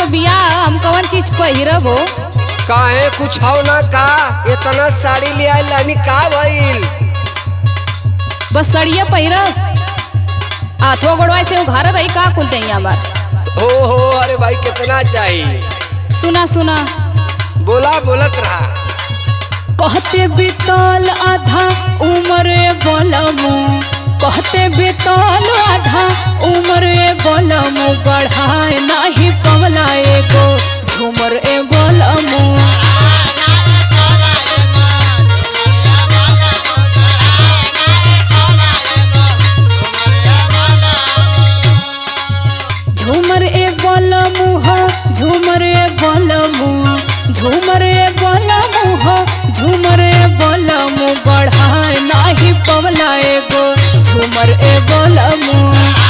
बियाह हम कौन चीज पहिरब हो काहे कुछ हो ना का इतना साड़ी ले आइल लानी का भइल बस सड़िया पहिरब हाथों गोड़वा से उघार रही का कुल दही हमार हो हो अरे भाई कितना चाहिए सुना सुना बोला बोलत रहा कहते बितल आधा उम्र बलमु कहते बितल आधा उम्र बलमु गढ़ाए नाही पवला एगो झूमर ए बलमु झूमर ए बलमु हो झूमर ए बलमु झूमर ए बलमु हो झूमर ए बलमु गढ़ाए नाही पवला एगो झूमर ए बलमु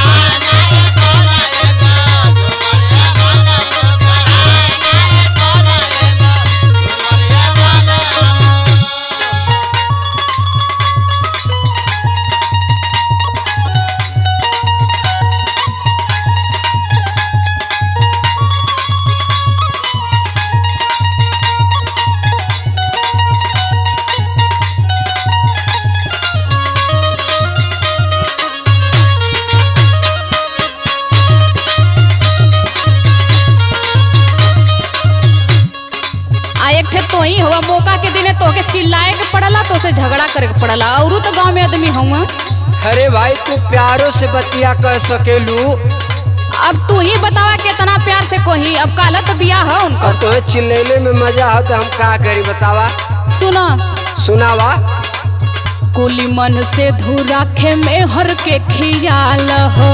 आ एक ठे तो ही हुआ मौका के दिने तोके चिल्लाए के पड़ला तो से झगड़ा करे के पड़ला औरू तो गांव में आदमी हुआ अरे भाई तू प्यारो से बतिया कह सकेलू अब तू ही बतावा कितना प्यार से कोही अब काला तो बियाह है उनका और तुम्हें चिल्लैले में मजा हो तो हम का करी बतावा सुना सुनावा कुली मन से धुराखे में हर के खियाल हो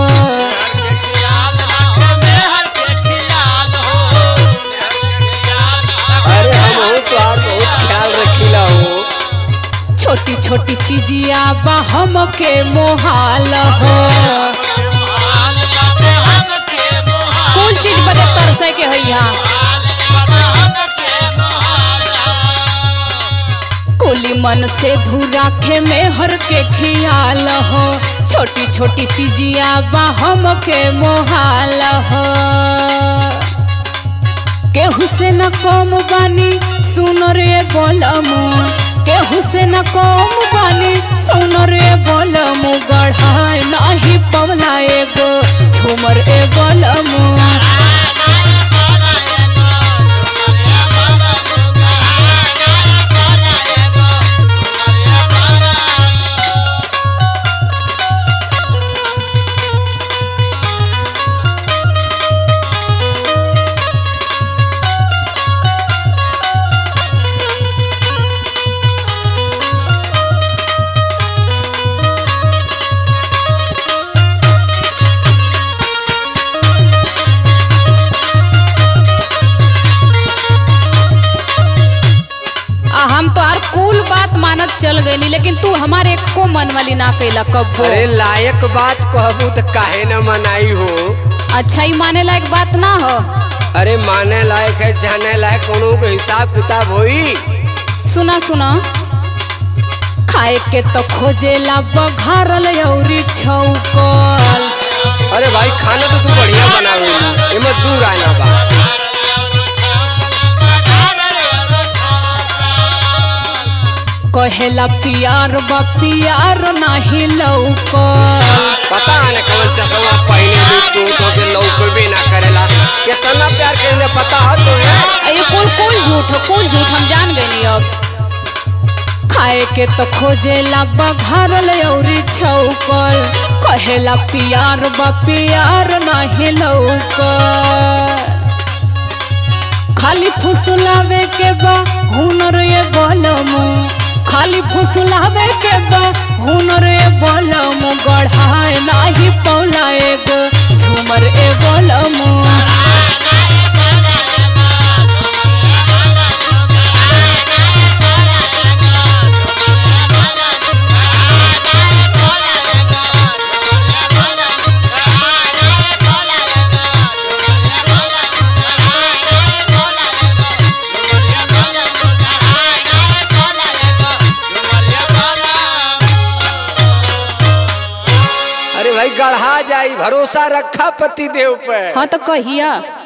अरे हम हो तो यार बहुत ख्याल रखीला हो छोटी छोटी चीजिया बा हम के मोहाल हो कुल चीज बदे तरसे के है यहाँ कुली मन से धुराखे में हर के खियाल हो छोटी छोटी चीजिया बा हम के मोहाल हो केहू से न कम बानी सुन रे बोलमु केहू से न कम बानी सुन रे बोलमु गढ़ाए नाही पवला एगो झूमर ए बोलमु आ हम तो हर कुल बात मानत चल गई लेकिन तू हमारे एको मन वाली ना कैला कब्बो अरे लायक बात कहबू तो काहे न मनाई हो अच्छा ही माने लायक बात ना हो अरे माने लायक है जाने लायक कोनो के हिसाब किताब होई सुना सुना खाए के तो खोजेला बघारल औरी छौकल अरे भाई खाना तो तू बढ़िया बनावे एमे दूर आना बा कहेला पियार बा पियार नाही लौकल पता है ना कवन चश्मा पहने भी तू तो के लौक भी ना करेला कितना प्यार करेला पता है तो है ये कुल कुल झूठ हो कुल झूठ हम जान गए नहीं अब खाए के तो खोजेला बघारल औरी छौकल कहेला पियार बा पियार नाही लौकल खाली फुसलावे के बा हुनर ये बलमु खाली फुसलावे के बा हुनर ए बलमु गढ़ाए नाही पौला एगो झूमर ए बलमु अरे भाई गढ़ा जाई भरोसा रखा पति देव पे हाँ तो कहिया